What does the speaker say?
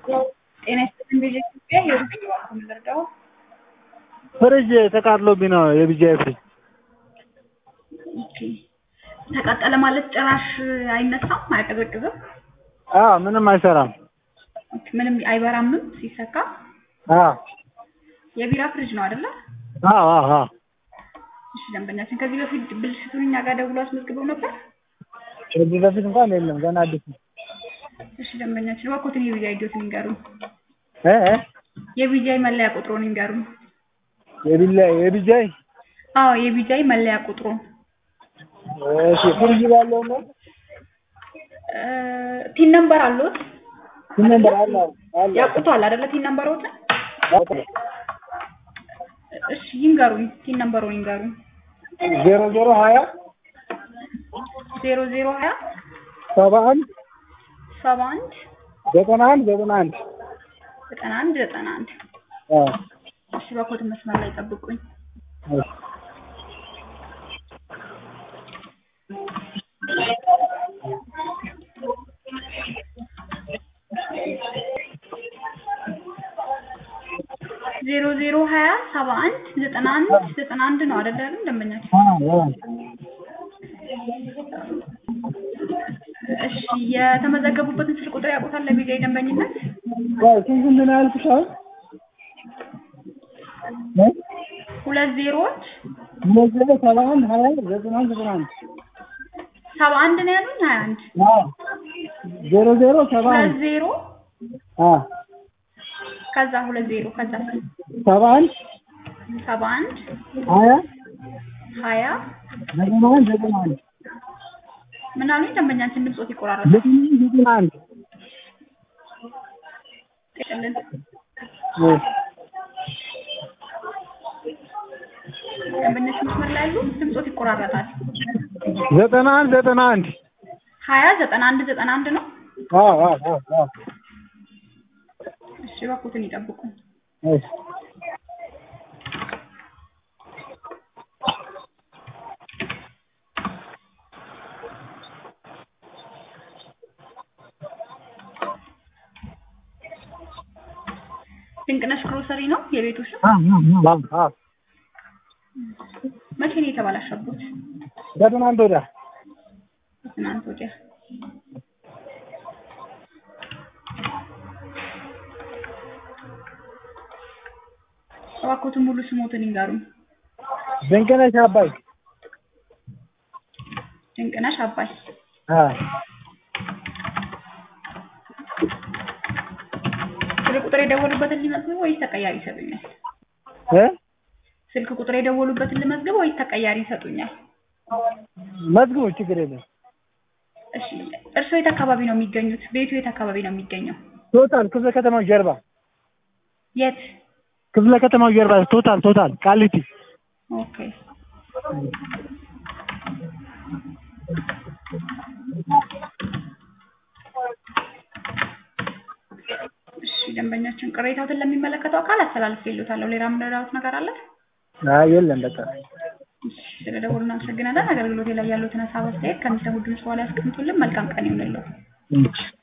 ጤና ይስጥልኝ ቤተ ኢትዮጵያ ህይወት ይባርኩ የምንረዳው ፍሪጅ ተቃጥሎብኝ ነው የቢጂአይ ፍሪጅ። ኦኬ ተቃጠለ ማለት ጭራሽ አይነሳም አያቀዘቅዝም አዎ ምንም አይሰራም። ኦኬ ምንም አይበራምም ሲሰካ አዎ የቢራ ፍሪጅ ነው አይደለ አዎ አዎ አዎ እሺ ደንበኛችን ከዚህ በፊት ብልሽቱን እኛ ጋር ደውሎ አስመዝግበው ነበር ከዚህ በፊት እንኳን የለም ገና አዲስ ነው። እሺ ደንበኛችን እባክዎትን የቢጃይ ዲዮትን ይንገሩን እ እ የቢጃይ መለያ ቁጥሩን ይንገሩን የቢላ የቢጂአይ አዎ የቢጃይ መለያ ቁጥሩን እሺ ፍሪጅ ባለው ነው እ ቲን ነምበር አለዎት ምን ነበር አለ አለ ያውቁታል አይደለ ቲን ነምበሮትን እሺ ይንገሩኝ ቲን ነምበሩን ይንገሩኝ ዜሮ ዜሮ ሀያ ዜሮ ዜሮ ሀያ ሰባ አንድ ሰባ አንድ ዘጠና አንድ ዘጠና አንድ ዘጠና አንድ ዘጠና አንድ አዎ እሺ በኮድ መስመር ላይ ጠብቁኝ እሺ ዜሮ ዜሮ ሀያ ሰባ አንድ ዘጠና አንድ ዘጠና አንድ ነው አይደለ አይደል ደንበኛችን አዎ እሺ የተመዘገቡበትን ስልክ ቁጥር ያውቁታል ለቢጃይ ደንበኝነት አዎ ስንት ስንት ነው ያልኩሽ አሁን እ ሁለት ዜሮዎች ሁለት ዜሮ ሰባ አንድ ሀያ ዘጠና አንድ ዘጠና አንድ ሰባ አንድ ነው ያሉኝ ሀያ አንድ አዎ ዜሮ ዜሮ ሰባ ሁለት አንድ ዜሮ አዎ ከዛ ሁለት ዜሮ ከዛ ሰባ አንድ ሰባ አንድ ሀያ ሀያ ዘጠና አንድ ዘጠና አንድ ምን አሉኝ ደንበኛችን ድምፆት ይቆራረጣል ዘጠና አንድ ዘጠና አንድ ጤቅልን እሺ ደንበኞች መስመር ላይ ያሉ ድምፆት ይቆራረጣል ዘጠና አንድ ዘጠና አንድ ሀያ ዘጠና አንድ ዘጠና አንድ ነው አዎ አዎ አዎ አዎ እሺ እባክዎትን ይጠብቁ እሺ ድንቅነሽ ግሮሰሪ ነው የቤቱ ስም አዎ አዎ አዎ መቼ ነው የተበላሸቡት ከትናንት ወዲያ ትናንት ወዲያ እባክዎትን ሙሉ ስሞትን ይንገሩኝ ድንቅነሽ አባይ ድንቅነሽ አባይ አዎ ስልክ ቁጥር የደወሉበትን ሊመዝግብ ወይስ ተቀያሪ ይሰጡኛል እ ስልክ ቁጥር የደወሉበትን ልመዝግብ ወይስ ተቀያሪ ይሰጡኛል መዝግቡ ችግር የለም እሺ እርስዎ የት አካባቢ ነው የሚገኙት ቤቱ የት አካባቢ ነው የሚገኘው ቶታል ክፍለ ከተማው ጀርባ የት ክፍለ ከተማው ጀርባ ቶታል ቶታል ቃሊቲ ኦኬ እሺ ደንበኛችን ቅሬታዎትን ለሚመለከተው አካል አስተላልፌልዎታለሁ ሌላ የምንረዳዎት ነገር አለ አይ የለም በቃ እሺ ስለደወሉ እናመሰግናለን አገልግሎቴ ላይ ያሉትን ሀሳብ አስተያየት ከሚሰሙ ድምፅ በኋላ ያስቀምጡልን መልካም ቀን ይሁንልዎ እሺ